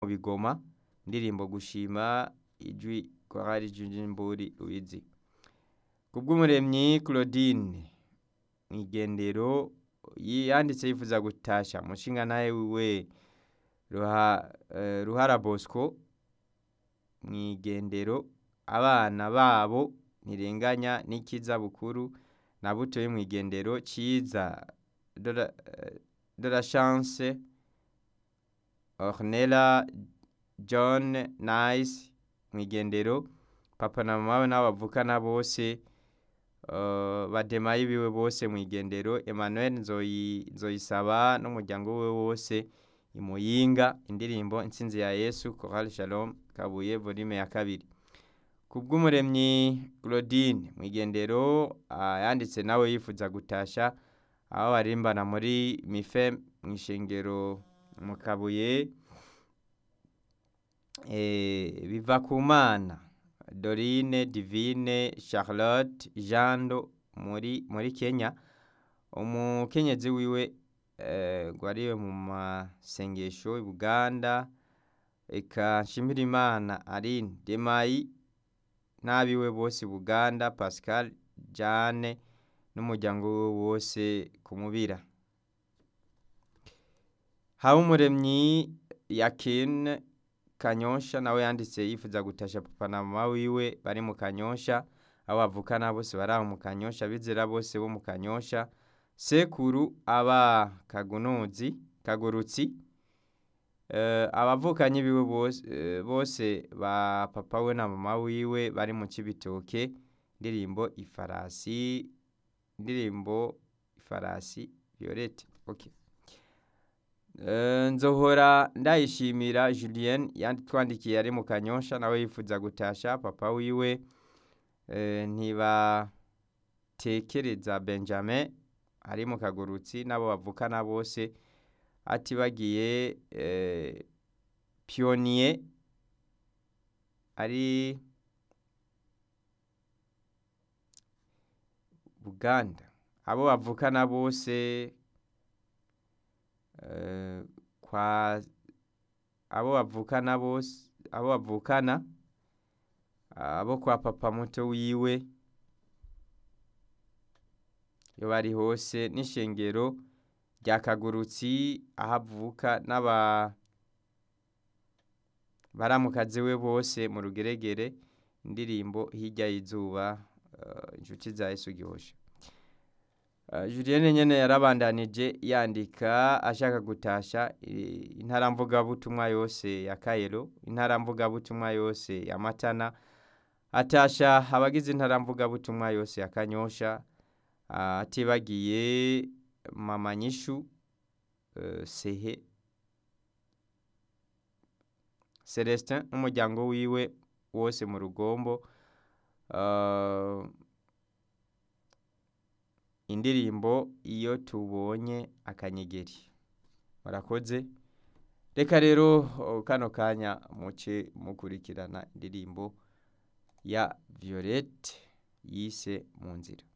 bigoma indirimbo gushima ijwi korali Jujimburi Luizi kubw'umuremyi Claudine mwigendero yanditse yifuza gutasha mushinga nawe wiwe ruha, eh, ruhara Bosco mwigendero abana babo ntirenganya n'ikiza bukuru na buto mwigendero ciza de la, eh, de la chance Ornella John Nice mwigendero papa na mama we n'abavukana bose uh, bademaye biwe bose mwigendero Emmanuel Nzoyi Nzoyisaba n'umuryango we wose imuyinga indirimbo intsinzi ya Yesu Chorale Shalom Kabuye volume ya kabiri kubw'umuremyi Claudine mwigendero uh, yanditse nawe yifuza gutasha aho barimbana muri mife mwishengero mu Kabuye eh, biva ku mana Dorine Divine Charlotte Jando muri muri Kenya umukenyezi wiwe eh, gwariwe mu masengesho i Buganda eka Nshimirimana Aline Demayi n'abiwe bose Buganda Pascal Jane n'umuryango we wose kumubira Habumuremyi Yakin Kanyosha nawe yanditse yifuza gutasha papa na mama wiwe bari mu Kanyosha abo bavukana bose bari aho mu Kanyosha bizera bose bo mu Kanyosha sekuru aba kagunuzi kagurutsi uh, abavukanyi biwe bose, uh, bose ba papa we na mama wiwe bari mu Cibitoke indirimbo ifarasi indirimbo ifarasi Violette okay nzohora ndayishimira Julien yanditwandikiye ari mu kanyosha nawe yifuza gutasha papa wiwe ntibatekereza Benjamin ari mu kagurutsi n'abo bavukana bose ati bagiye Pionier ari Buganda abo bavukana bose kwa abo bavukana bose abo bavukana abo kwa papa muto wiwe iyo bari hose n'ishengero rya kagurutsi aho avuka n'aba baramukazi we bose mu rugeregere indirimbo hirya y'izuba inshuti za Yesu gihosha Julienne nyene yarabandanije yandika ashaka gutasha intaramvugabutumwa yose ya Kayero intaramvugabutumwa yose ya Matana atasha abagize intaramvugabutumwa yose ya Kanyosha atibagiye mama nyishu sehe Celestin n'umuryango wiwe wose mu rugombo indirimbo iyo tubonye akanyegeri murakoze reka rero kano kanya muce mukurikirana indirimbo ya Violette yise mu nzira